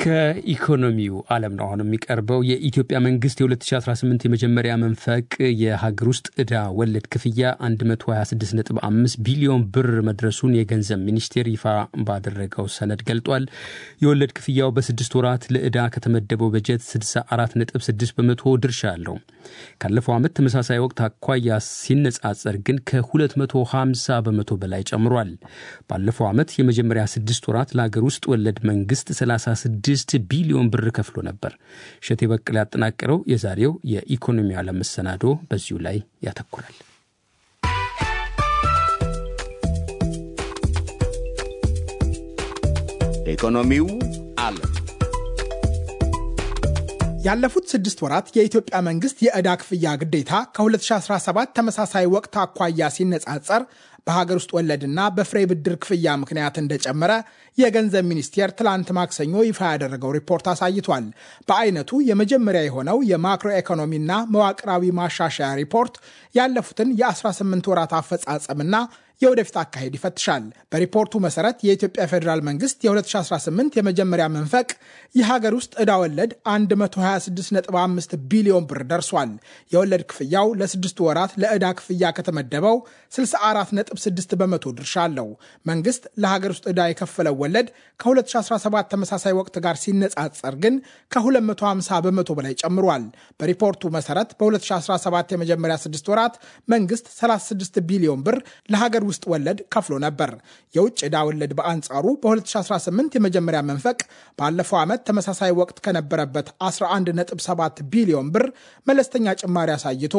ከኢኮኖሚው ዓለም ነው አሁን የሚቀርበው። የኢትዮጵያ መንግስት የ2018 የመጀመሪያ መንፈቅ የሀገር ውስጥ ዕዳ ወለድ ክፍያ 126.5 ቢሊዮን ብር መድረሱን የገንዘብ ሚኒስቴር ይፋ ባደረገው ሰነድ ገልጧል። የወለድ ክፍያው በስድስት ወራት ለዕዳ ከተመደበው በጀት 64.6 በመቶ ድርሻ አለው። ካለፈው ዓመት ተመሳሳይ ወቅት አኳያ ሲነጻጸር ግን ከ250 በመቶ በላይ ጨምሯል። ባለፈው ዓመት የመጀመሪያ ስድስት ወራት ለሀገር ውስጥ ወለድ መንግስት 36 ስድስት ቢሊዮን ብር ከፍሎ ነበር። እሸቴ በቀለ ያጠናቀረው የዛሬው የኢኮኖሚ ዓለም መሰናዶ በዚሁ ላይ ያተኩራል። ኢኮኖሚው ዓለም ያለፉት ስድስት ወራት የኢትዮጵያ መንግስት የዕዳ ክፍያ ግዴታ ከ2017 ተመሳሳይ ወቅት አኳያ ሲነጻጸር በሀገር ውስጥ ወለድና በፍሬ ብድር ክፍያ ምክንያት እንደጨመረ የገንዘብ ሚኒስቴር ትላንት ማክሰኞ ይፋ ያደረገው ሪፖርት አሳይቷል። በአይነቱ የመጀመሪያ የሆነው የማክሮ ኢኮኖሚና መዋቅራዊ ማሻሻያ ሪፖርት ያለፉትን የ18 ወራት አፈጻጸምና የወደፊት አካሄድ ይፈትሻል። በሪፖርቱ መሰረት የኢትዮጵያ ፌዴራል መንግስት የ2018 የመጀመሪያ መንፈቅ የሀገር ውስጥ ዕዳ ወለድ 126.5 ቢሊዮን ብር ደርሷል። የወለድ ክፍያው ለስድስቱ ወራት ለዕዳ ክፍያ ከተመደበው 64.6 በመቶ ድርሻ አለው። መንግስት ለሀገር ውስጥ ዕዳ የከፈለው ወለድ ከ2017 ተመሳሳይ ወቅት ጋር ሲነጻጸር ግን ከ250 በመቶ በላይ ጨምሯል። በሪፖርቱ መሰረት በ2017 የመጀመሪያ ስድስት ወራት መንግስት 36 ቢሊዮን ብር ለሀገር ውስጥ ወለድ ከፍሎ ነበር። የውጭ ዕዳ ወለድ በአንጻሩ በ2018 የመጀመሪያ መንፈቅ ባለፈው ዓመት ተመሳሳይ ወቅት ከነበረበት 11.7 ቢሊዮን ብር መለስተኛ ጭማሪ አሳይቶ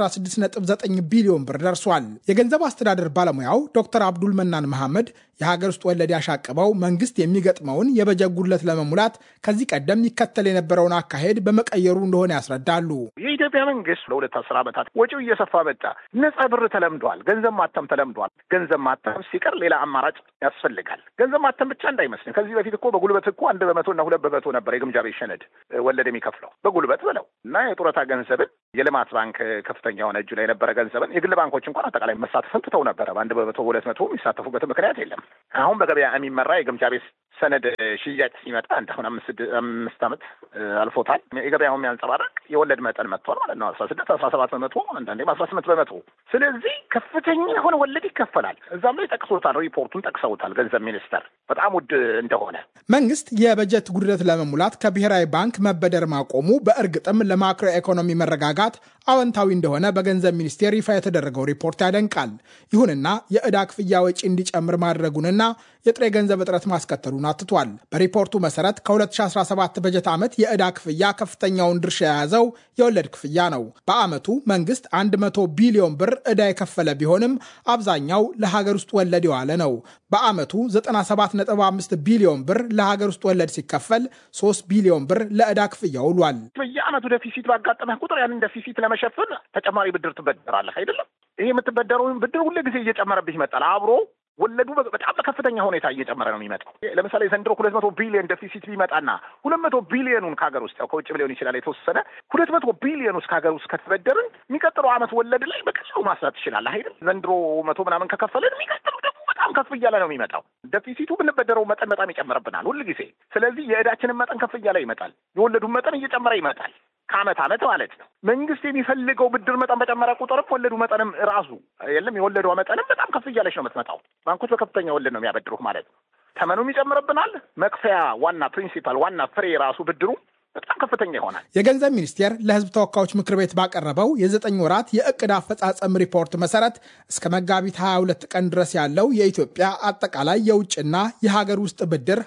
16.9 ቢሊዮን ብር ደርሷል። የገንዘብ አስተዳደር ባለሙያው ዶክተር አብዱል መናን መሐመድ የሀገር ውስጥ ወለድ ያሻቀበው መንግስት የሚገጥመውን የበጀት ጉድለት ለመሙላት ከዚህ ቀደም ይከተል የነበረውን አካሄድ በመቀየሩ እንደሆነ ያስረዳሉ። የኢትዮጵያ መንግስት ለሁለት አስር ዓመታት ወጪው እየሰፋ መጣ። ነጻ ብር ተለምዷል። ገንዘብ ማተም ተለምዷል። ገንዘብ ማተም ሲቀር ሌላ አማራጭ ያስፈልጋል። ገንዘብ ማተም ብቻ እንዳይመስልን። ከዚህ በፊት እኮ በጉልበት እኮ አንድ በመቶ እና ሁለት በመቶ ነበር የግምጃ ቤት ሰነድ ወለድ የሚከፍለው በጉልበት ብለው እና የጡረታ ገንዘብን የልማት ባንክ ከፍተኛ የሆነ እጁ ላይ የነበረ ገንዘብን የግል ባንኮች እንኳን አጠቃላይ መሳተፍን ትተው ነበረ። በአንድ በመቶ ሁለት መቶ የሚሳተፉበት ምክንያት የለም። አሁን በገበያ የሚመራ የግምጃ ቤት ሰነድ ሽያጭ ሲመጣ እንደ አሁን አምስት ዓመት አልፎታል። የገበያው የሚያንጸባረቅ የወለድ መጠን መጥቷል ማለት ነው። አስራ ስድስት አስራ ሰባት በመቶ አንዳንዴም አስራ ስምንት በመቶ ስለዚህ ከፍተኛ የሆነ ወለድ ይከፈላል። እዛም ላይ ጠቅሶታል፣ ሪፖርቱን ጠቅሰውታል ገንዘብ ሚኒስተር በጣም ውድ እንደሆነ። መንግስት የበጀት ጉድለት ለመሙላት ከብሔራዊ ባንክ መበደር ማቆሙ በእርግጥም ለማክሮ ኢኮኖሚ መረጋጋት አዎንታዊ እንደሆነ በገንዘብ ሚኒስቴር ይፋ የተደረገው ሪፖርት ያደንቃል። ይሁንና የዕዳ ክፍያ ወጪ እንዲጨምር ማድረጉንና የጥሬ ገንዘብ እጥረት ማስከተሉን አትቷል። በሪፖርቱ መሰረት ከ2017 በጀት ዓመት የዕዳ ክፍያ ከፍተኛውን ድርሻ የያዘው የወለድ ክፍያ ነው። በዓመቱ መንግስት 100 ቢሊዮን ብር ዕዳ የከፈለ ቢሆንም አብዛኛው ለሀገር ውስጥ ወለድ የዋለ ነው። በዓመቱ 97.5 ቢሊዮን ብር ለሀገር ውስጥ ወለድ ሲከፈል 3 ቢሊዮን ብር ለዕዳ ክፍያ ውሏል። በየዓመቱ ደፊሲት ባጋጠመህ ቁጥር ያንን ደፊሲት ለመሸፈን ተጨማሪ ብድር ትበደራለህ አይደለም። ይሄ የምትበደረውን ብድር ሁሉ ጊዜ እየጨመረብህ ይመጣል አብሮ ወለዱ በጣም በከፍተኛ ሁኔታ እየጨመረ ነው የሚመጣው። ለምሳሌ ዘንድሮ ሁለት መቶ ቢሊዮን ደፊሲት ቢመጣና ሁለት መቶ ቢሊዮኑን ከሀገር ውስጥ ያው ከውጭ ሊሆን ይችላል የተወሰነ ሁለት መቶ ቢሊዮን ውስጥ ከሀገር ውስጥ ከተበደርን የሚቀጥለው ዓመት ወለድ ላይ በቀላሉ ማስላት ትችላለህ አይደል? ዘንድሮ መቶ ምናምን ከከፈልን የሚቀጥለው ደግሞ በጣም ከፍ እያለ ነው የሚመጣው። ደፊሲቱ ብንበደረው መጠን በጣም ይጨምርብናል ሁል ጊዜ። ስለዚህ የዕዳችንን መጠን ከፍ እያለ ይመጣል፣ የወለዱን መጠን እየጨመረ ይመጣል ከዓመት ዓመት ማለት ነው። መንግስት የሚፈልገው ብድር መጠን በጨመረ ቁጥርም ወለዱ መጠንም ራሱ የለም የወለዷ መጠንም በጣም ከፍ እያለች ነው የምትመጣው። ባንኮች በከፍተኛ ወለድ ነው የሚያበድሩህ ማለት ነው። ተመኑም ይጨምርብናል። መክፈያ ዋና ፕሪንሲፓል ዋና ፍሬ ራሱ ብድሩ በጣም ከፍተኛ ይሆናል። የገንዘብ ሚኒስቴር ለሕዝብ ተወካዮች ምክር ቤት ባቀረበው የዘጠኝ ወራት የእቅድ አፈጻጸም ሪፖርት መሰረት እስከ መጋቢት 22 ቀን ድረስ ያለው የኢትዮጵያ አጠቃላይ የውጭና የሀገር ውስጥ ብድር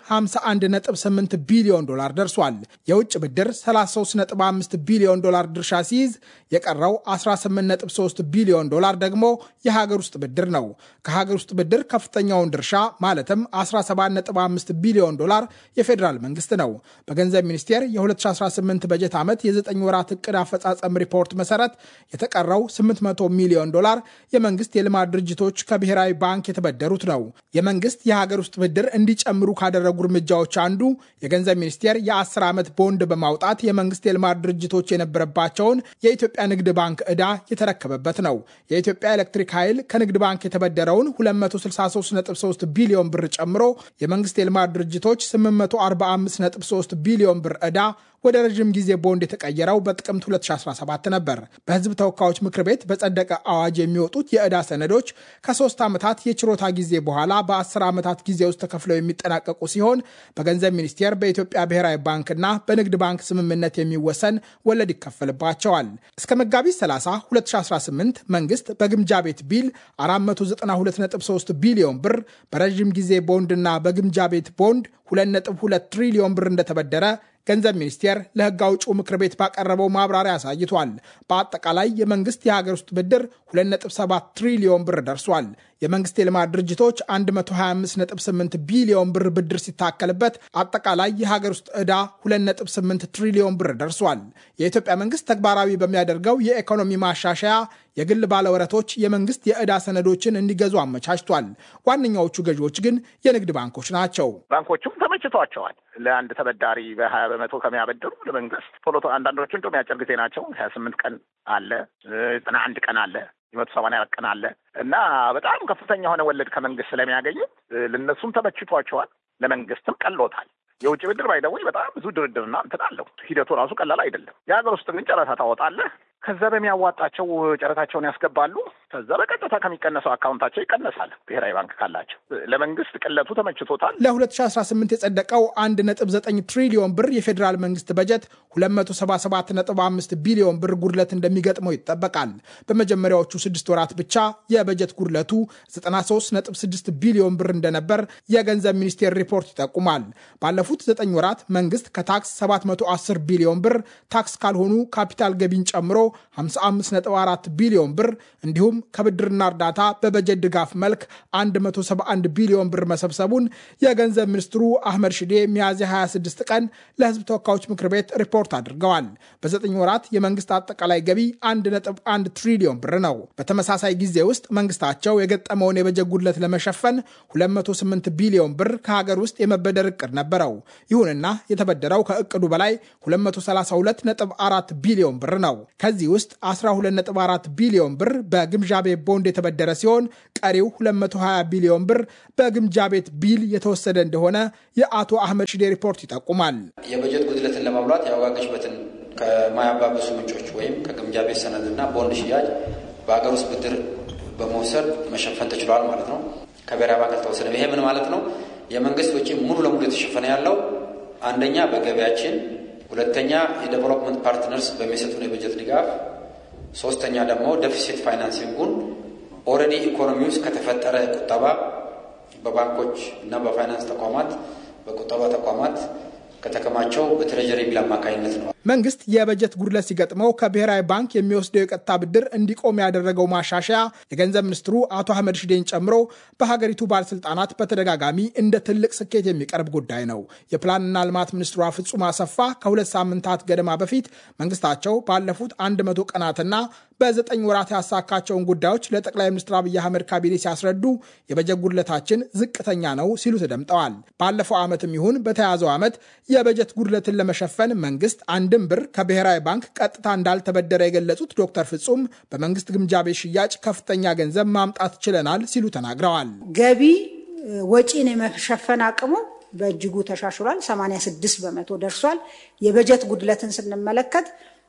51.8 ቢሊዮን ዶላር ደርሷል። የውጭ ብድር 33.5 ቢሊዮን ዶላር ድርሻ ሲይዝ የቀረው 18.3 ቢሊዮን ዶላር ደግሞ የሀገር ውስጥ ብድር ነው። ከሀገር ውስጥ ብድር ከፍተኛውን ድርሻ ማለትም 17.5 ቢሊዮን ዶላር የፌዴራል መንግስት ነው። በገንዘብ ሚኒስቴር የ የ2018 በጀት ዓመት የ9 ወራት እቅድ አፈጻጸም ሪፖርት መሰረት የተቀረው 800 ሚሊዮን ዶላር የመንግስት የልማት ድርጅቶች ከብሔራዊ ባንክ የተበደሩት ነው። የመንግስት የሀገር ውስጥ ብድር እንዲጨምሩ ካደረጉ እርምጃዎች አንዱ የገንዘብ ሚኒስቴር የ10 ዓመት ቦንድ በማውጣት የመንግስት የልማት ድርጅቶች የነበረባቸውን የኢትዮጵያ ንግድ ባንክ ዕዳ የተረከበበት ነው። የኢትዮጵያ ኤሌክትሪክ ኃይል ከንግድ ባንክ የተበደረውን 263.3 ቢሊዮን ብር ጨምሮ የመንግስት የልማት ድርጅቶች 845.3 ቢሊዮን ብር ዕዳ ወደ ረዥም ጊዜ ቦንድ የተቀየረው በጥቅምት 2017 ነበር። በህዝብ ተወካዮች ምክር ቤት በጸደቀ አዋጅ የሚወጡት የዕዳ ሰነዶች ከሶስት ዓመታት የችሮታ ጊዜ በኋላ በ10 ዓመታት ጊዜ ውስጥ ተከፍለው የሚጠናቀቁ ሲሆን በገንዘብ ሚኒስቴር፣ በኢትዮጵያ ብሔራዊ ባንክና በንግድ ባንክ ስምምነት የሚወሰን ወለድ ይከፈልባቸዋል። እስከ መጋቢት 30 2018 መንግስት በግምጃ ቤት ቢል 492.3 ቢሊዮን ብር በረዥም ጊዜ ቦንድና በግምጃ ቤት ቦንድ 2.2 ትሪሊዮን ብር እንደተበደረ ገንዘብ ሚኒስቴር ለህግ አውጪው ምክር ቤት ባቀረበው ማብራሪያ አሳይቷል። በአጠቃላይ የመንግስት የሀገር ውስጥ ብድር 2.7 ትሪሊዮን ብር ደርሷል። የመንግስት የልማት ድርጅቶች 125.8 ቢሊዮን ብር ብድር ሲታከልበት አጠቃላይ የሀገር ውስጥ ዕዳ 2.8 ትሪሊዮን ብር ደርሷል። የኢትዮጵያ መንግስት ተግባራዊ በሚያደርገው የኢኮኖሚ ማሻሻያ የግል ባለወረቶች የመንግስት የዕዳ ሰነዶችን እንዲገዙ አመቻችቷል። ዋነኛዎቹ ገዢዎች ግን የንግድ ባንኮች ናቸው። ባንኮቹም ተመችቷቸዋል። ለአንድ ተበዳሪ በሀያ በመቶ ከሚያበድሩ ለመንግስት ቶሎ አንዳንዶቹ እንደውም የአጭር ጊዜ ናቸው። ሀያ ስምንት ቀን አለ፣ ዘጠና አንድ ቀን አለ የመቶ ሰማንያ ቀን አለ እና በጣም ከፍተኛ የሆነ ወለድ ከመንግስት ስለሚያገኙ ለነሱም ተመችቷቸዋል፣ ለመንግስትም ቀሎታል። የውጭ ብድር ባይደውይ በጣም ብዙ ድርድርና እንትን አለው። ሂደቱ ራሱ ቀላል አይደለም። የሀገር ውስጥ ግን ጨረታ ታወጣለህ። ከዛ በሚያዋጣቸው ጨረታቸውን ያስገባሉ። ከዛ በቀጥታ ከሚቀነሰው አካውንታቸው ይቀነሳል። ብሔራዊ ባንክ ካላቸው ለመንግስት ቅለቱ ተመችቶታል። ለ2018 የጸደቀው 1.9 ትሪሊዮን ብር የፌዴራል መንግስት በጀት 277.5 ቢሊዮን ብር ጉድለት እንደሚገጥመው ይጠበቃል። በመጀመሪያዎቹ ስድስት ወራት ብቻ የበጀት ጉድለቱ 93.6 ቢሊዮን ብር እንደነበር የገንዘብ ሚኒስቴር ሪፖርት ይጠቁማል። ባለፉት 9 ወራት መንግስት ከታክስ 710 ቢሊዮን ብር፣ ታክስ ካልሆኑ ካፒታል ገቢን ጨምሮ 55.4 ቢሊዮን ብር እንዲሁም ከብድርና እርዳታ በበጀት ድጋፍ መልክ 171 ቢሊዮን ብር መሰብሰቡን የገንዘብ ሚኒስትሩ አህመድ ሽዴ ሚያዝያ 26 ቀን ለህዝብ ተወካዮች ምክር ቤት ሪፖርት አድርገዋል። በዘጠኝ ወራት የመንግስት አጠቃላይ ገቢ 1.1 ትሪሊዮን ብር ነው። በተመሳሳይ ጊዜ ውስጥ መንግስታቸው የገጠመውን የበጀት ጉድለት ለመሸፈን 208 ቢሊዮን ብር ከሀገር ውስጥ የመበደር እቅድ ነበረው። ይሁንና የተበደረው ከእቅዱ በላይ 232.4 ቢሊዮን ብር ነው። ከዚህ ውስጥ 12.4 ቢሊዮን ብር በግምጃ ቤት ቦንድ የተበደረ ሲሆን ቀሪው 220 ቢሊዮን ብር በግምጃ ቤት ቢል የተወሰደ እንደሆነ የአቶ አህመድ ሽዴ ሪፖርት ይጠቁማል። የበጀት ጉድለትን ለማሙላት የዋጋ ግሽበትን ከማያባብሱ ምንጮች ወይም ከግምጃ ቤት ሰነድና ቦንድ ሽያጭ በሀገር ውስጥ ብድር በመውሰድ መሸፈን ተችሏል ማለት ነው። ከብሔራዊ ባንክ አልተወሰደም። ይሄ ምን ማለት ነው? የመንግስት ወጪ ሙሉ ለሙሉ የተሸፈነ ያለው አንደኛ በገቢያችን፣ ሁለተኛ የዴቨሎፕመንት ፓርትነርስ በሚሰጡን የበጀት ድጋፍ ሶስተኛ ደግሞ ደፊሲት ፋይናንሲንጉን ኦልሬዲ ኢኮኖሚ ውስጥ ከተፈጠረ ቁጠባ በባንኮች እና በፋይናንስ ተቋማት በቁጠባ ተቋማት ከተከማቸው በትሬጀሪ ቢል አማካኝነት ነው። መንግስት የበጀት ጉድለት ሲገጥመው ከብሔራዊ ባንክ የሚወስደው የቀጥታ ብድር እንዲቆም ያደረገው ማሻሻያ የገንዘብ ሚኒስትሩ አቶ አህመድ ሽዴን ጨምሮ በሀገሪቱ ባለስልጣናት በተደጋጋሚ እንደ ትልቅ ስኬት የሚቀርብ ጉዳይ ነው። የፕላንና ልማት ሚኒስትሯ ፍጹም አሰፋ ከሁለት ሳምንታት ገደማ በፊት መንግስታቸው ባለፉት አንድ መቶ ቀናትና በዘጠኝ ወራት ያሳካቸውን ጉዳዮች ለጠቅላይ ሚኒስትር አብይ አህመድ ካቢኔ ሲያስረዱ የበጀት ጉድለታችን ዝቅተኛ ነው ሲሉ ተደምጠዋል። ባለፈው ዓመትም ይሁን በተያዘው ዓመት የበጀት ጉድለትን ለመሸፈን መንግስት አንድም ብር ከብሔራዊ ባንክ ቀጥታ እንዳልተበደረ የገለጹት ዶክተር ፍጹም በመንግስት ግምጃ ቤት ሽያጭ ከፍተኛ ገንዘብ ማምጣት ችለናል ሲሉ ተናግረዋል። ገቢ ወጪን የመሸፈን አቅሙ በእጅጉ ተሻሽሏል። 86 በመቶ ደርሷል። የበጀት ጉድለትን ስንመለከት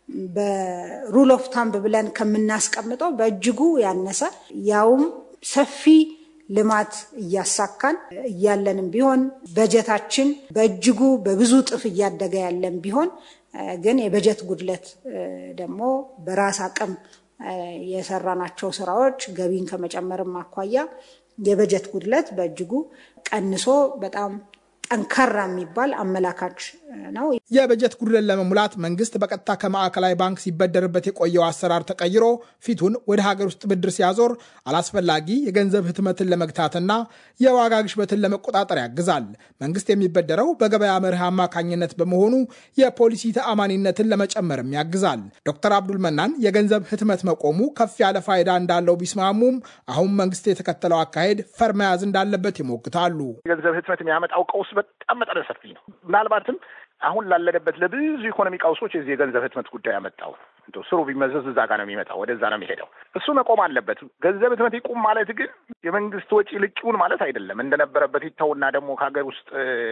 በሩል ኦፍ ታምብ ብለን ከምናስቀምጠው በእጅጉ ያነሰ ያውም ሰፊ ልማት እያሳካን እያለንም ቢሆን በጀታችን በእጅጉ በብዙ ጥፍ እያደገ ያለን ቢሆን ግን የበጀት ጉድለት ደግሞ በራስ አቅም የሰራናቸው ስራዎች ገቢን ከመጨመርም አኳያ የበጀት ጉድለት በእጅጉ ቀንሶ በጣም ጠንካራ የሚባል አመላካች ነው። የበጀት ጉድለን ለመሙላት መንግስት በቀጥታ ከማዕከላዊ ባንክ ሲበደርበት የቆየው አሰራር ተቀይሮ ፊቱን ወደ ሀገር ውስጥ ብድር ሲያዞር አላስፈላጊ የገንዘብ ህትመትን ለመግታትና የዋጋ ግሽበትን ለመቆጣጠር ያግዛል። መንግስት የሚበደረው በገበያ መርህ አማካኝነት በመሆኑ የፖሊሲ ተአማኒነትን ለመጨመርም ያግዛል። ዶክተር አብዱል መናን የገንዘብ ህትመት መቆሙ ከፍ ያለ ፋይዳ እንዳለው ቢስማሙም አሁን መንግስት የተከተለው አካሄድ ፈር መያዝ እንዳለበት ይሞግታሉ። የገንዘብ ህትመት የሚያመጣው ቀውስ በጣም መጠነ ሰፊ ነው። ምናልባትም አሁን ላለንበት ለብዙ ኢኮኖሚ ቀውሶች የዚህ የገንዘብ ህትመት ጉዳይ ያመጣው እንደው ስሩ ቢመዘዝ እዛ ጋር ነው የሚመጣው፣ ወደዛ ነው የሚሄደው። እሱ መቆም አለበት። ገንዘብ ህትመት ይቁም ማለት ግን የመንግስት ወጪ ልቂውን ማለት አይደለም። እንደነበረበት ይተውና ደግሞ ከሀገር ውስጥ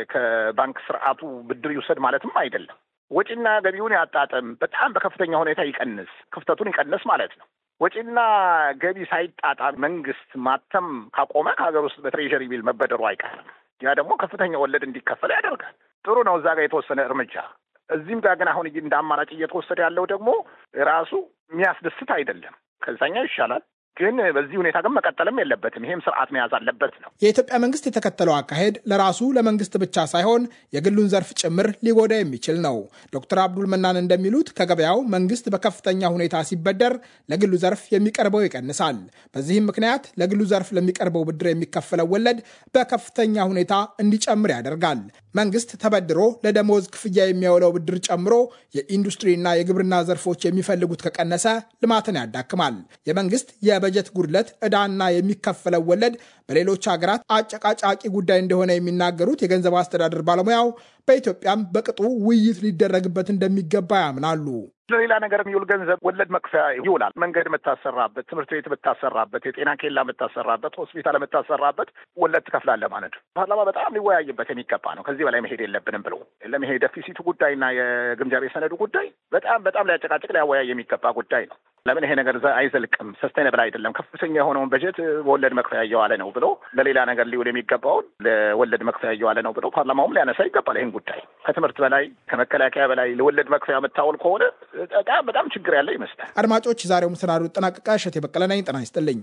ከባንክ ስርዓቱ ብድር ይውሰድ ማለትም አይደለም። ወጪና ገቢውን ያጣጥም፣ በጣም በከፍተኛ ሁኔታ ይቀንስ፣ ክፍተቱን ይቀንስ ማለት ነው። ወጪና ገቢ ሳይጣጣም መንግስት ማተም ካቆመ ከሀገር ውስጥ በትሬዠሪ ቢል መበደሩ አይቀርም። ያ ደግሞ ከፍተኛ ወለድ እንዲከፈል ያደርጋል። ጥሩ ነው እዛ ጋር የተወሰነ እርምጃ። እዚህም ጋር ግን አሁን እንደ አማራጭ እየተወሰደ ያለው ደግሞ ራሱ የሚያስደስት አይደለም። ከዛኛው ይሻላል ግን በዚህ ሁኔታ ግን መቀጠልም የለበትም። ይሄም ስርዓት መያዝ አለበት ነው። የኢትዮጵያ መንግስት የተከተለው አካሄድ ለራሱ ለመንግስት ብቻ ሳይሆን የግሉን ዘርፍ ጭምር ሊጎዳ የሚችል ነው። ዶክተር አብዱል መናን እንደሚሉት ከገበያው መንግስት በከፍተኛ ሁኔታ ሲበደር ለግሉ ዘርፍ የሚቀርበው ይቀንሳል። በዚህም ምክንያት ለግሉ ዘርፍ ለሚቀርበው ብድር የሚከፈለው ወለድ በከፍተኛ ሁኔታ እንዲጨምር ያደርጋል። መንግስት ተበድሮ ለደሞዝ ክፍያ የሚያውለው ብድር ጨምሮ የኢንዱስትሪና የግብርና ዘርፎች የሚፈልጉት ከቀነሰ ልማትን ያዳክማል። የመንግስት የበጀት ጉድለት ዕዳና የሚከፈለው ወለድ በሌሎች ሀገራት አጨቃጫቂ ጉዳይ እንደሆነ የሚናገሩት የገንዘብ አስተዳደር ባለሙያው በኢትዮጵያም በቅጡ ውይይት ሊደረግበት እንደሚገባ ያምናሉ። ለሌላ ነገር የሚውል ገንዘብ ወለድ መክፈያ ይውላል። መንገድ የምታሰራበት፣ ትምህርት ቤት የምታሰራበት፣ የጤና ኬላ የምታሰራበት፣ ሆስፒታል የምታሰራበት ወለድ ትከፍላለህ ማለት ነው። ፓርላማ በጣም ሊወያይበት የሚገባ ነው። ከዚህ በላይ መሄድ የለብንም ብሎ ለመሄ ደፊሲቱ ጉዳይና የግምጃ ቤት ሰነዱ ጉዳይ በጣም በጣም ሊያጨቃጭቅ ሊያወያይ የሚገባ ጉዳይ ነው። ለምን ይሄ ነገር አይዘልቅም፣ ሰስቴነብል አይደለም፣ ከፍተኛ የሆነውን በጀት በወለድ መክፈያ እየዋለ ነው ብሎ ለሌላ ነገር ሊውል የሚገባውን ለወለድ መክፈያ እየዋለ ነው ብሎ ፓርላማውም ሊያነሳ ይገባል። ይህን ጉዳይ ከትምህርት በላይ ከመከላከያ በላይ ለወለድ መክፈያ የምታውል ከሆነ በጣም በጣም ችግር ያለ ይመስላል። አድማጮች፣ የዛሬው መሰናዶ ጠናቀቃ። እሸቴ በቀለ ነኝ። ጤና ይስጥልኝ።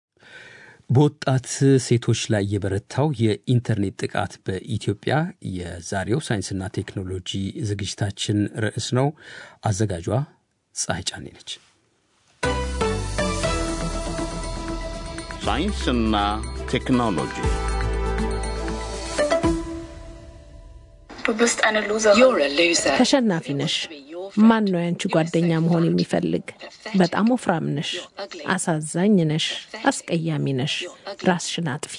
በወጣት ሴቶች ላይ የበረታው የኢንተርኔት ጥቃት በኢትዮጵያ የዛሬው ሳይንስና ቴክኖሎጂ ዝግጅታችን ርዕስ ነው። አዘጋጇ ፀሐይ ጫኔ ነች። ሳይንስና ቴክኖሎጂ ተሸናፊ ነሽ። ማን ነው ያንቺ ጓደኛ መሆን የሚፈልግ? በጣም ወፍራም ነሽ፣ አሳዛኝ ነሽ፣ አስቀያሚ ነሽ፣ ራስሽን አጥፊ።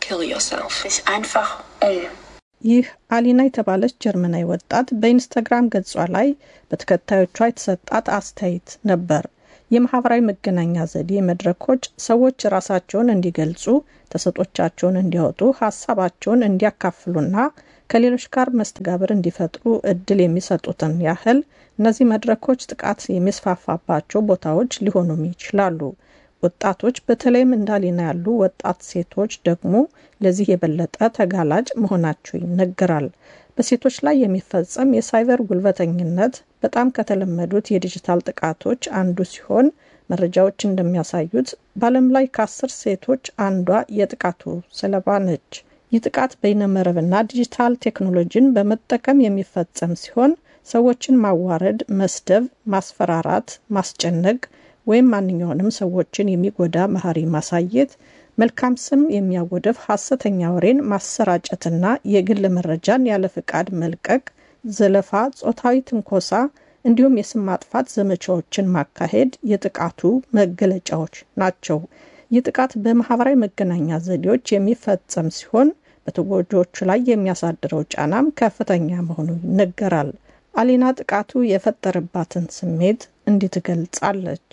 ይህ አሊና የተባለች ጀርመናዊ ወጣት በኢንስታግራም ገጿ ላይ በተከታዮቿ የተሰጣት አስተያየት ነበር። የማህበራዊ መገናኛ ዘዴ መድረኮች ሰዎች ራሳቸውን እንዲገልጹ፣ ተሰጦቻቸውን እንዲያወጡ፣ ሀሳባቸውን እንዲያካፍሉና ከሌሎች ጋር መስተጋብር እንዲፈጥሩ እድል የሚሰጡትን ያህል እነዚህ መድረኮች ጥቃት የሚስፋፋባቸው ቦታዎች ሊሆኑም ይችላሉ። ወጣቶች በተለይም እንዳሊና ያሉ ወጣት ሴቶች ደግሞ ለዚህ የበለጠ ተጋላጭ መሆናቸው ይነገራል። በሴቶች ላይ የሚፈጸም የሳይበር ጉልበተኝነት በጣም ከተለመዱት የዲጂታል ጥቃቶች አንዱ ሲሆን መረጃዎች እንደሚያሳዩት በዓለም ላይ ከአስር ሴቶች አንዷ የጥቃቱ ሰለባ ነች። ይህ ጥቃት በይነመረብና ዲጂታል ቴክኖሎጂን በመጠቀም የሚፈጸም ሲሆን ሰዎችን ማዋረድ፣ መስደብ፣ ማስፈራራት፣ ማስጨነቅ ወይም ማንኛውንም ሰዎችን የሚጎዳ ባህሪ ማሳየት፣ መልካም ስም የሚያጎድፍ ሐሰተኛ ወሬን ማሰራጨትና የግል መረጃን ያለ ፍቃድ መልቀቅ፣ ዘለፋ፣ ጾታዊ ትንኮሳ እንዲሁም የስም ማጥፋት ዘመቻዎችን ማካሄድ የጥቃቱ መገለጫዎች ናቸው። ይህ ጥቃት በማህበራዊ መገናኛ ዘዴዎች የሚፈጸም ሲሆን በተጎጂዎቹ ላይ የሚያሳድረው ጫናም ከፍተኛ መሆኑ ይነገራል። አሊና ጥቃቱ የፈጠረባትን ስሜት እንዲህ ትገልጻለች።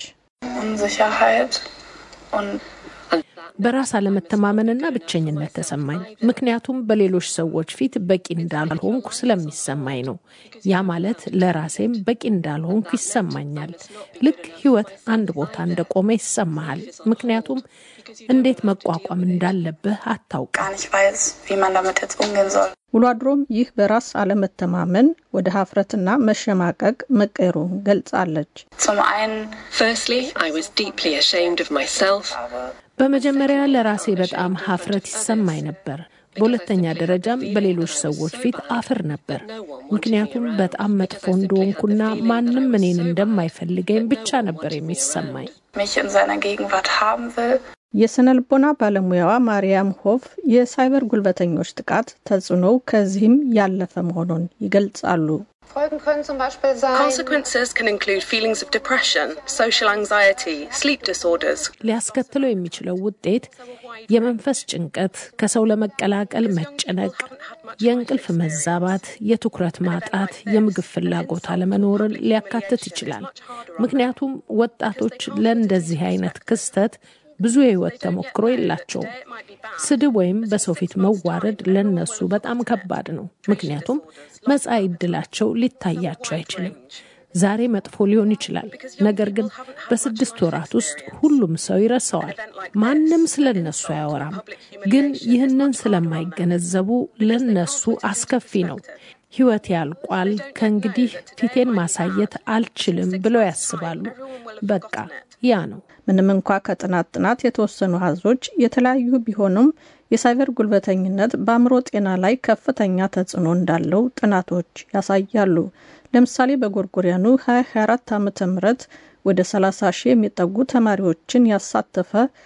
በራስ አለመተማመንና ብቸኝነት ተሰማኝ። ምክንያቱም በሌሎች ሰዎች ፊት በቂ እንዳልሆንኩ ስለሚሰማኝ ነው። ያ ማለት ለራሴም በቂ እንዳልሆንኩ ይሰማኛል። ልክ ሕይወት አንድ ቦታ እንደቆመ ይሰማሃል። ምክንያቱም እንዴት መቋቋም እንዳለብህ አታውቅም። ውሎ አድሮም ይህ በራስ አለመተማመን ወደ ሀፍረትና መሸማቀቅ መቀየሩን ገልጻለች። በመጀመሪያ ለራሴ በጣም ሀፍረት ይሰማኝ ነበር። በሁለተኛ ደረጃም በሌሎች ሰዎች ፊት አፍር ነበር። ምክንያቱም በጣም መጥፎ እንደሆንኩና ማንም እኔን እንደማይፈልገኝ ብቻ ነበር የሚሰማኝ። የስነ ልቦና ባለሙያዋ ማርያም ሆፍ የሳይበር ጉልበተኞች ጥቃት ተጽዕኖው ከዚህም ያለፈ መሆኑን ይገልጻሉ። ሊያስከትለው የሚችለው ውጤት የመንፈስ ጭንቀት፣ ከሰው ለመቀላቀል መጨነቅ፣ የእንቅልፍ መዛባት፣ የትኩረት ማጣት፣ የምግብ ፍላጎት አለመኖርን ሊያካትት ይችላል። ምክንያቱም ወጣቶች ለእንደዚህ አይነት ክስተት ብዙ የህይወት ተሞክሮ የላቸውም። ስድብ ወይም በሰው ፊት መዋረድ ለነሱ በጣም ከባድ ነው። ምክንያቱም መጻኢ ዕድላቸው ሊታያቸው አይችልም። ዛሬ መጥፎ ሊሆን ይችላል፣ ነገር ግን በስድስት ወራት ውስጥ ሁሉም ሰው ይረሳዋል። ማንም ስለ እነሱ አያወራም። ግን ይህንን ስለማይገነዘቡ ለነሱ አስከፊ ነው። ህይወት ያልቋል፣ ከእንግዲህ ፊቴን ማሳየት አልችልም ብለው ያስባሉ። በቃ ያ ነው። ምንም እንኳ ከጥናት ጥናት የተወሰኑ አሃዞች የተለያዩ ቢሆኑም የሳይበር ጉልበተኝነት በአእምሮ ጤና ላይ ከፍተኛ ተጽዕኖ እንዳለው ጥናቶች ያሳያሉ። ለምሳሌ በጎርጎሪያኑ 2024 ዓ ም ወደ 30 ሺህ የሚጠጉ ተማሪዎችን ያሳተፈ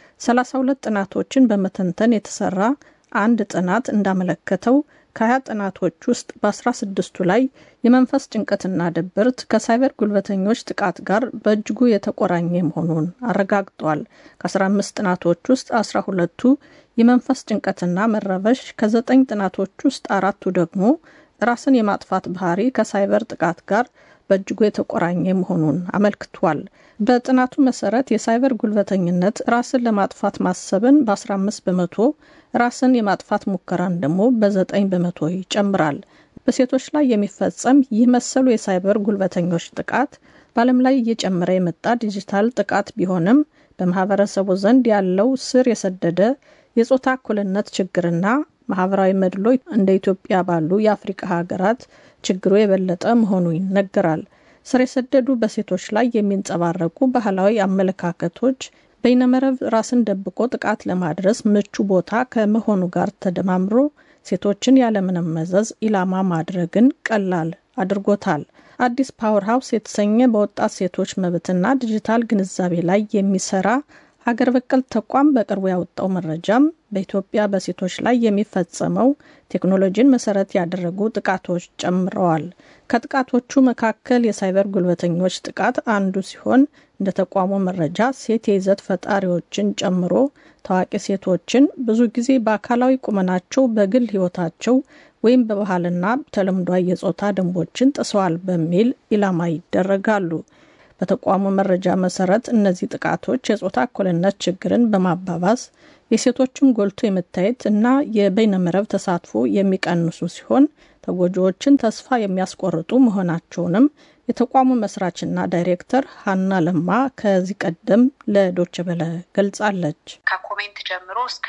32 ጥናቶችን በመተንተን የተሰራ አንድ ጥናት እንዳመለከተው ከሀያ ጥናቶች ውስጥ በ16ቱ ላይ የመንፈስ ጭንቀትና ድብርት ከሳይበር ጉልበተኞች ጥቃት ጋር በእጅጉ የተቆራኘ መሆኑን አረጋግጧል። ከ15 ጥናቶች ውስጥ 12ቱ የመንፈስ ጭንቀትና መረበሽ፣ ከዘጠኝ ጥናቶች ውስጥ አራቱ ደግሞ ራስን የማጥፋት ባህሪ ከሳይበር ጥቃት ጋር በእጅጉ የተቆራኘ መሆኑን አመልክቷል። በጥናቱ መሰረት የሳይበር ጉልበተኝነት ራስን ለማጥፋት ማሰብን በ15 በመቶ ራስን የማጥፋት ሙከራን ደግሞ በዘጠኝ በመቶ ይጨምራል። በሴቶች ላይ የሚፈጸም ይህ መሰሉ የሳይበር ጉልበተኞች ጥቃት በዓለም ላይ እየጨመረ የመጣ ዲጂታል ጥቃት ቢሆንም በማህበረሰቡ ዘንድ ያለው ስር የሰደደ የጾታ እኩልነት ችግርና ማህበራዊ መድሎ እንደ ኢትዮጵያ ባሉ የአፍሪቃ ሀገራት ችግሩ የበለጠ መሆኑ ይነገራል። ስር የሰደዱ በሴቶች ላይ የሚንጸባረቁ ባህላዊ አመለካከቶች በይነመረብ ራስን ደብቆ ጥቃት ለማድረስ ምቹ ቦታ ከመሆኑ ጋር ተደማምሮ ሴቶችን ያለምንም መዘዝ ኢላማ ማድረግን ቀላል አድርጎታል። አዲስ ፓወር ሀውስ የተሰኘ በወጣት ሴቶች መብትና ዲጂታል ግንዛቤ ላይ የሚሰራ ሀገር በቀል ተቋም በቅርቡ ያወጣው መረጃም በኢትዮጵያ በሴቶች ላይ የሚፈጸመው ቴክኖሎጂን መሰረት ያደረጉ ጥቃቶች ጨምረዋል። ከጥቃቶቹ መካከል የሳይበር ጉልበተኞች ጥቃት አንዱ ሲሆን እንደ ተቋሙ መረጃ ሴት የይዘት ፈጣሪዎችን ጨምሮ ታዋቂ ሴቶችን ብዙ ጊዜ በአካላዊ ቁመናቸው፣ በግል ሕይወታቸው ወይም በባህልና ተለምዷዊ የጾታ ደንቦችን ጥሰዋል በሚል ኢላማ ይደረጋሉ። በተቋሙ መረጃ መሰረት እነዚህ ጥቃቶች የጾታ እኩልነት ችግርን በማባባስ የሴቶችን ጎልቶ የመታየት እና የበይነመረብ ተሳትፎ የሚቀንሱ ሲሆን ተጎጂዎችን ተስፋ የሚያስቆርጡ መሆናቸውንም የተቋሙ መስራችና ዳይሬክተር ሀና ለማ ከዚህ ቀደም ለዶች በለ ገልጻለች። ከኮሜንት ጀምሮ እስከ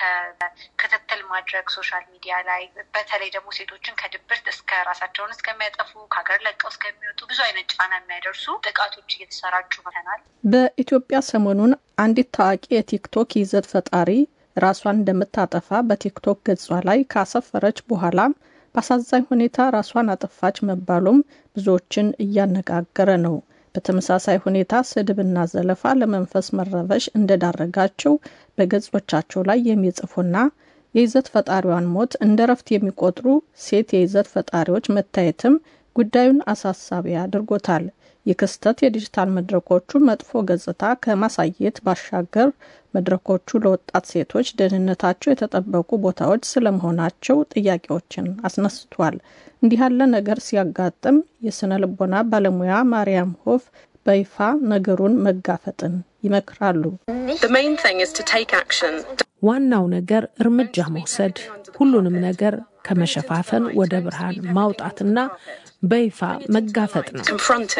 ክትትል ማድረግ ሶሻል ሚዲያ ላይ በተለይ ደግሞ ሴቶችን ከድብርት እስከ ራሳቸውን እስከሚያጠፉ ከሀገር ለቀው እስከሚወጡ ብዙ አይነት ጫና የሚያደርሱ ጥቃቶች እየተሰራጩ መተናል። በኢትዮጵያ ሰሞኑን አንዲት ታዋቂ የቲክቶክ ይዘት ፈጣሪ ራሷን እንደምታጠፋ በቲክቶክ ገጿ ላይ ካሰፈረች በኋላ በአሳዛኝ ሁኔታ ራሷን አጠፋች መባሉም ብዙዎችን እያነጋገረ ነው። በተመሳሳይ ሁኔታ ስድብና ዘለፋ ለመንፈስ መረበሽ እንደዳረጋቸው በገጾቻቸው ላይ የሚጽፉና የይዘት ፈጣሪዋን ሞት እንደ ረፍት የሚቆጥሩ ሴት የይዘት ፈጣሪዎች መታየትም ጉዳዩን አሳሳቢ አድርጎታል። ይህ ክስተት የዲጂታል መድረኮቹ መጥፎ ገጽታ ከማሳየት ባሻገር መድረኮቹ ለወጣት ሴቶች ደህንነታቸው የተጠበቁ ቦታዎች ስለመሆናቸው ጥያቄዎችን አስነስቷል። እንዲህ ያለ ነገር ሲያጋጥም የስነ ልቦና ባለሙያ ማርያም ሆፍ በይፋ ነገሩን መጋፈጥን ይመክራሉ። ዋናው ነገር እርምጃ መውሰድ፣ ሁሉንም ነገር ከመሸፋፈን ወደ ብርሃን ማውጣትና በይፋ መጋፈጥ ነው።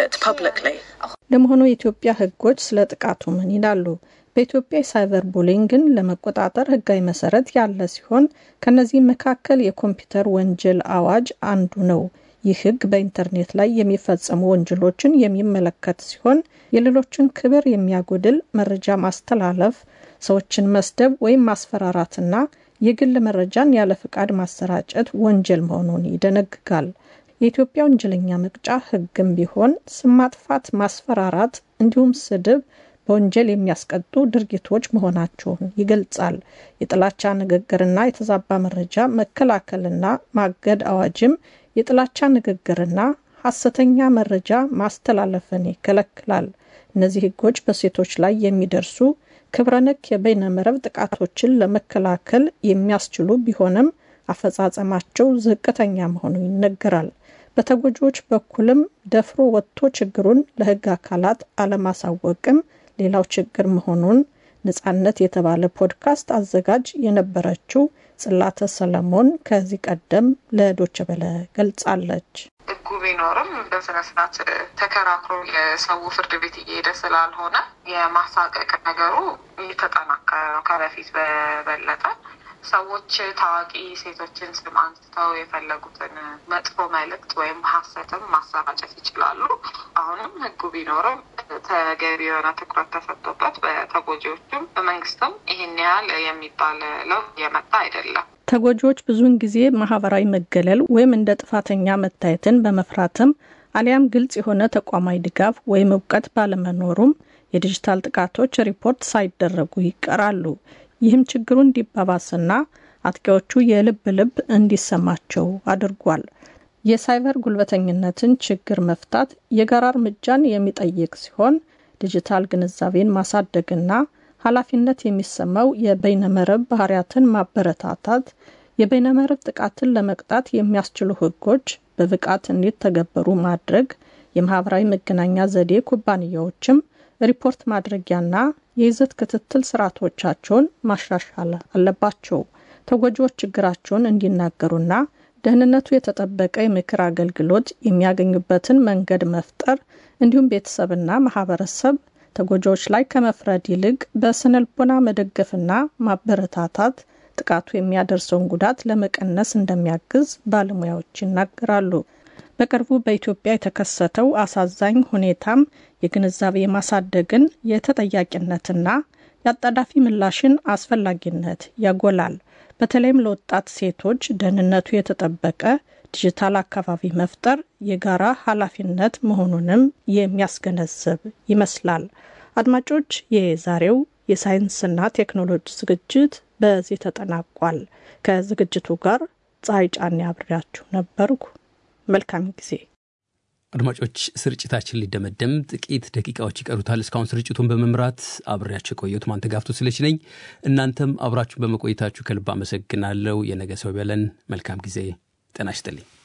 ለመሆኑ የኢትዮጵያ ሕጎች ስለ ጥቃቱ ምን ይላሉ? በኢትዮጵያ የሳይበር ቡሊንግን ለመቆጣጠር ሕጋዊ መሰረት ያለ ሲሆን ከነዚህም መካከል የኮምፒውተር ወንጀል አዋጅ አንዱ ነው። ይህ ሕግ በኢንተርኔት ላይ የሚፈጸሙ ወንጀሎችን የሚመለከት ሲሆን የሌሎችን ክብር የሚያጎድል መረጃ ማስተላለፍ፣ ሰዎችን መስደብ ወይም ማስፈራራትና የግል መረጃን ያለ ፍቃድ ማሰራጨት ወንጀል መሆኑን ይደነግጋል። የኢትዮጵያ ወንጀለኛ መቅጫ ሕግም ቢሆን ስም ማጥፋት፣ ማስፈራራት እንዲሁም ስድብ በወንጀል የሚያስቀጡ ድርጊቶች መሆናቸውን ይገልጻል። የጥላቻ ንግግርና የተዛባ መረጃ መከላከልና ማገድ አዋጅም የጥላቻ ንግግርና ሐሰተኛ መረጃ ማስተላለፍን ይከለክላል። እነዚህ ሕጎች በሴቶች ላይ የሚደርሱ ክብረነክ የበይነ መረብ ጥቃቶችን ለመከላከል የሚያስችሉ ቢሆንም አፈጻጸማቸው ዝቅተኛ መሆኑ ይነገራል። በተጎጂዎች በኩልም ደፍሮ ወጥቶ ችግሩን ለሕግ አካላት አለማሳወቅም ሌላው ችግር መሆኑን ነጻነት የተባለ ፖድካስት አዘጋጅ የነበረችው ጽላተ ሰለሞን ከዚህ ቀደም ለዶቸ በለ ገልጻለች። ህጉ ቢኖርም በስነ ስርዓት ተከራክሮ የሰው ፍርድ ቤት እየሄደ ስላልሆነ የማሳቀቅ ነገሩ እየተጠናከረ ነው ከበፊት በበለጠ። ሰዎች ታዋቂ ሴቶችን ስም አንስተው የፈለጉትን መጥፎ መልእክት ወይም ሀሰትም ማሰራጨት ይችላሉ። አሁንም ህጉ ቢኖርም ተገቢ የሆነ ትኩረት ተሰጥቶበት በተጎጂዎቹም በመንግስትም ይህን ያህል የሚባል ለውጥ እየመጣ አይደለም። ተጎጂዎች ብዙውን ጊዜ ማህበራዊ መገለል ወይም እንደ ጥፋተኛ መታየትን በመፍራትም አሊያም ግልጽ የሆነ ተቋማዊ ድጋፍ ወይም እውቀት ባለመኖሩም የዲጂታል ጥቃቶች ሪፖርት ሳይደረጉ ይቀራሉ። ይህም ችግሩ እንዲባባስና አጥቂዎቹ የልብ ልብ እንዲሰማቸው አድርጓል። የሳይበር ጉልበተኝነትን ችግር መፍታት የጋራ እርምጃን የሚጠይቅ ሲሆን ዲጂታል ግንዛቤን ማሳደግና ኃላፊነት የሚሰማው የበይነመረብ ባህሪያትን ማበረታታት፣ የበይነመረብ ጥቃትን ለመቅጣት የሚያስችሉ ህጎች በብቃት እንዲተገበሩ ማድረግ፣ የማህበራዊ መገናኛ ዘዴ ኩባንያዎችም ሪፖርት ማድረጊያና የይዘት ክትትል ስርዓቶቻቸውን ማሻሻል አለባቸው። ተጎጂዎች ችግራቸውን እንዲናገሩና ደህንነቱ የተጠበቀ የምክር አገልግሎት የሚያገኙበትን መንገድ መፍጠር እንዲሁም ቤተሰብና ማህበረሰብ ተጎጂዎች ላይ ከመፍረድ ይልቅ በስነልቦና መደገፍና ማበረታታት ጥቃቱ የሚያደርሰውን ጉዳት ለመቀነስ እንደሚያግዝ ባለሙያዎች ይናገራሉ። በቅርቡ በኢትዮጵያ የተከሰተው አሳዛኝ ሁኔታም የግንዛቤ ማሳደግን የተጠያቂነትና የአጣዳፊ ምላሽን አስፈላጊነት ያጎላል። በተለይም ለወጣት ሴቶች ደህንነቱ የተጠበቀ ዲጂታል አካባቢ መፍጠር የጋራ ኃላፊነት መሆኑንም የሚያስገነዝብ ይመስላል። አድማጮች፣ የዛሬው የሳይንስና ቴክኖሎጂ ዝግጅት በዚህ ተጠናቋል። ከዝግጅቱ ጋር ፀሐይ ጫኔ አብሬያችሁ ነበርኩ። መልካም ጊዜ። አድማጮች ስርጭታችን ሊደመደም ጥቂት ደቂቃዎች ይቀሩታል። እስካሁን ስርጭቱን በመምራት አብሬያችሁ የቆየሁት ማንተጋፍቶ ስለች ነኝ። እናንተም አብራችሁ በመቆየታችሁ ከልብ አመሰግናለሁ። የነገ ሰው ይበለን። መልካም ጊዜ። ጤና ይስጥልኝ።